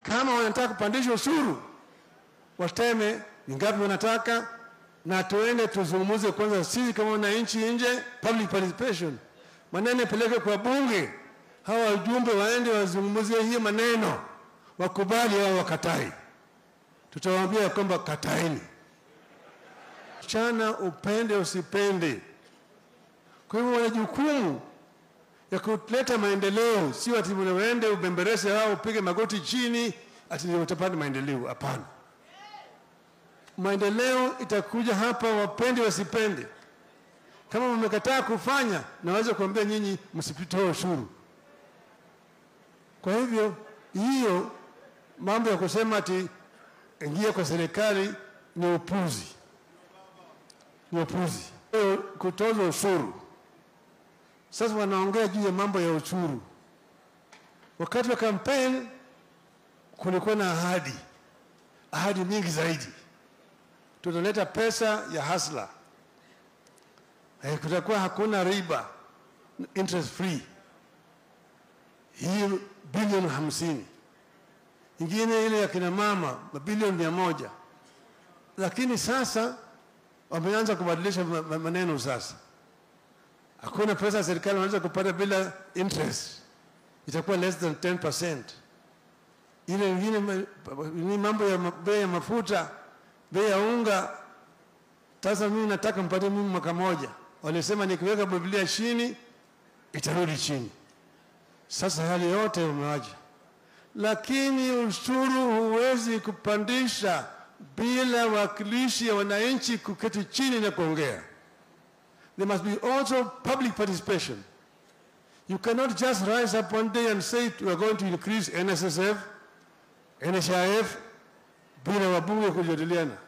Kama wanataka kupandisha ushuru, waseme ni ngapi wanataka, na tuende tuzungumuze kwanza sisi kama wananchi nje, public participation, maneno yapeleke kwa bunge, hawa wajumbe waende wazungumzie hiyo maneno, wakubali au wakatai. Tutawaambia kwamba kataeni, chana upende usipende. Kwa hivyo wana jukumu ya kuleta maendeleo, sio ati uende ubemberese au upige magoti chini ati ndio utapata maendeleo. Hapana, maendeleo itakuja hapa, wapende wasipende. Kama mmekataa kufanya, naweza kuambia nyinyi msipitoe ushuru. Kwa hivyo hiyo mambo ya kusema ati ingia kwa serikali ni upuzi, ni upuzi. Kutoza ushuru sasa wanaongea juu ya mambo ya ushuru. Wakati wa kampeni kulikuwa na ahadi, ahadi nyingi zaidi, tutaleta pesa ya hasla, eh, kutakuwa hakuna riba, interest free, hii bilioni hamsini, ingine ile ya kina mama mabilioni mia moja. Lakini sasa wameanza kubadilisha maneno sasa hakuna pesa serikali wanaweza kupata bila interest, itakuwa less than 10%. Ile ingine ni mambo ya bei ya mafuta, bei ya unga. Sasa mimi nataka mpate mimi mwaka moja, walisema nikiweka Biblia chini itarudi chini. Sasa hali yote umewaja, lakini ushuru huwezi kupandisha bila wakilishi ya wananchi kuketi chini na kuongea. There must be also public participation. You cannot just rise up one day and say we are going to increase NSSF, NHIF bila wabunge kujadiliana.